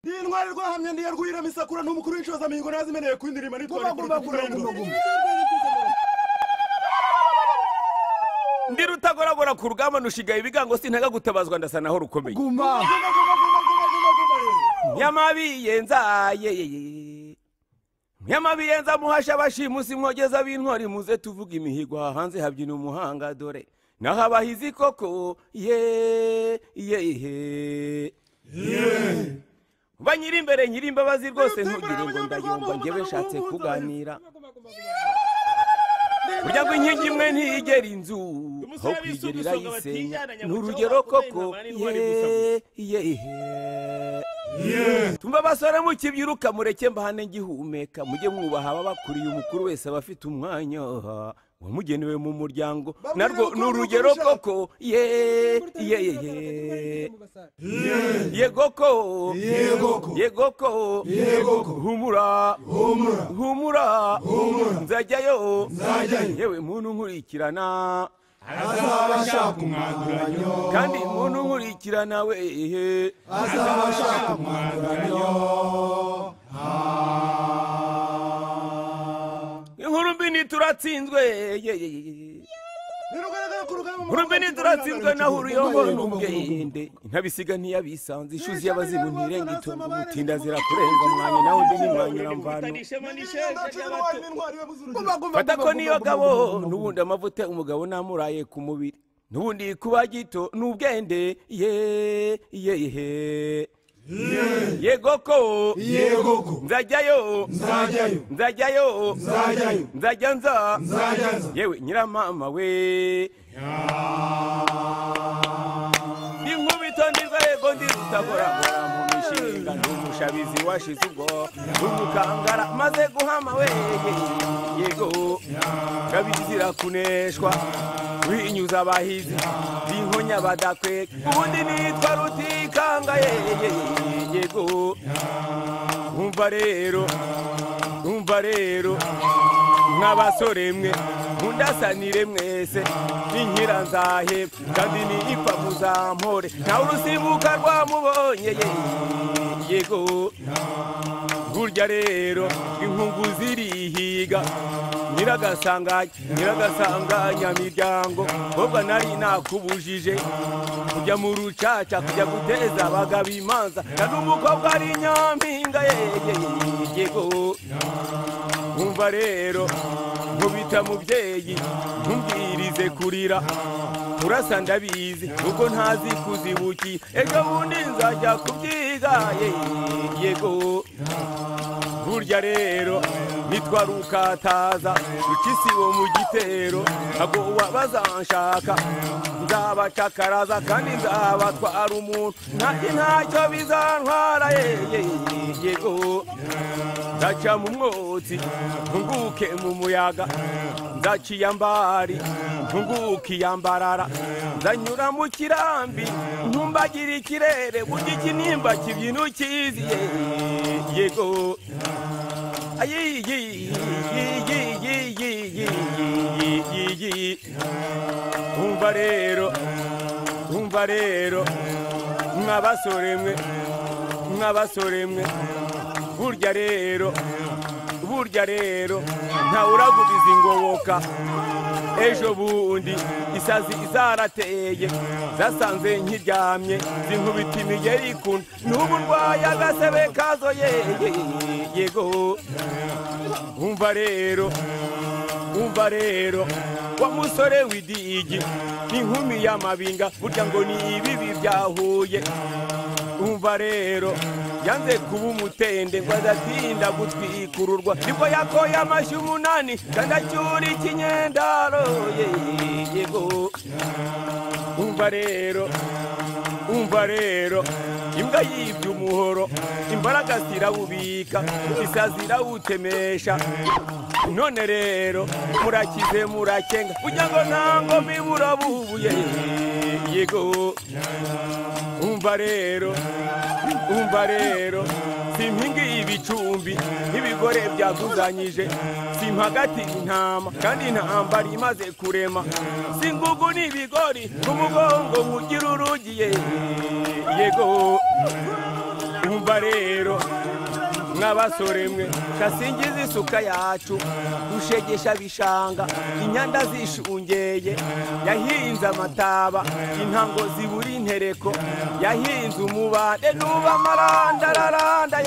rwari rwahamya ntiyarwira misakura ni umukuru w'inshoza mihigo nazimenewe ku indirimbo nitwa Guma, guma, guma, guma, guma. ndi rutagoragora ku rugamba nushigaye ibigango sintaga gutabazwa ndasa naho rukomeye guma nyamabi yenza ayeyeye nyamabi yenza muhasha bashimusi mwogeza b'intwari muze tuvuga imihigo aha hanze habyina umuhanga dore naho abahizi koko ye yehe banyiri imbere nyiri imbabazi rwose ntugire ngo ndayumva njyewe nshatse kuganira burya ngo inkingi imwe ntiyigera inzu aho kuyigera irayisenya ni urugero koko ye yehe tumva basore mukibyiruka mureke mbahane ngihumeka mujye mwubaha ababakuriye umukuru wese aba afite umwanya wamugenewe mu muryango narwo ni urugero koko ye ye ye ye yego ko yego ko humura humura nzajyayo yewe muntu nkurikirana azaba ashaka umwanduranyo kandi muntu nkurikirana we azaba ashaka umwanduranyo inkuru mbi ni turatsinzwe ye ye ye urumeni turatsinzwe naho uruyongo n'ubwende intabisiga ntiyabisanze ishuzi y'abazimu ntirenge itungo gutinda zirakurenga mwanya nawe ndi n'umwanya mvano fata ko niyo gabo n'ubundi amavuta umugabo namuraye ku mubiri n'ubundi kuba gito ni ubwende ye ye he yego ko yego ko nzajyayo nzajyayo nzajyayo nzajyayo nzajya nza nzajya nza yewe nyiramama we inkubito ndirwa yego ndirutagoragora mu mishinga ndi umushabizi washize ubwo umukangara maze guhama we yego ngabizira kuneshwa binyuza abahizi binkonya badakweka ubundi nitwa rutikanga ye yego umva rero umva rero nk'abasore mwe mundasanire mwese n'inkira nzahe kandi ni ipfa muzampore ntawe urusimbuka rwamubonye ye yego burya rero inkungu zirihiga nyiragasanganya nyiragasanganya miryango ahubwo nari nakubujije kujya mu rucaca kujya guteza abagabo imanza na n'umukobwa ari nyampinga ye ye ye yego nkumva rero nkubita mubyeyi ntumbwirize kurira urasa ndabizi kuko ntazi kuzibuki ejo bundi nzajya kubyiga ye yego burya rero nitwara ukataza uca isibo mu gitero ntabwo wabazanshaka nzabacakaraza kandi nzabatwara umuntu nanjye ntacyo bizantwara ye ye ye, yego ndaca mu mwotsi ntunguke mu muyaga ndaciye ambari ntunguke iyambarara ndanyura mu kirambi ntumbagire ikirere burya ikinimba kibyina ukizi ye yego ayi yi yi yi yi yi yi yi yi yi umva rero umva rero mw'abasore mwe mw'abasore mwe burya rero burya rero ntawuragubiza ingoboka ejo bundi isazi zarateye zasanze nkiryamye zinkubita imigeri ikuna n'ubu ndwaye agasebe kazo ye ye- ye- yego umva rero umva rero wa musore w'idigi inkumi y'amabinga burya ngo ni ibibi byahuye umva rero yanze kuba umutende ngo adatinda gutwikururwa nibwo yakoye amashyi umunani kandi acyura ikinyendaro ye yego umva rero umva rero imbwa yibye umuhoro imbaraga zirawubika isazi zirawutemesha none rero murakize murakenga kugira ngo nta ngoma ibura bubuye yego umva rero umva rero si impinga y'ibicumbi nk'ibigore byaguzanyije si impagati intama kandi intambara imaze kurema si ingugu n'ibigori ku mugongo ugira urugiye yego mwumva rero mw'abasore mwe kasingiza isuka yacu rushegesha bishanga inyanda zishungeye yahinze amataba intango zibura intereko yahinze umubande nuba amarandararanda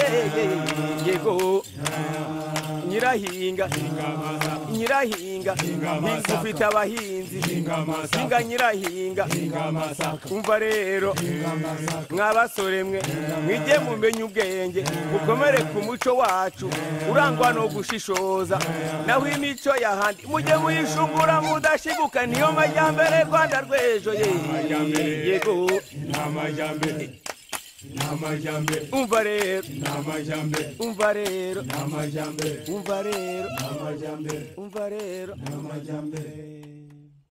yego nyirahinga nyirahinga hinga ufite abahinzi hinga nyirahinga umva rero mw'abasore mwe mwige mumenye ubwenge mukomere ku muco wacu urangwa no gushishoza naho imico y'ahandi mujye muyishungura mudashiguka niyo majyambere rwanda rw'ejo ye yego umva rero umva rero umva rero umva rero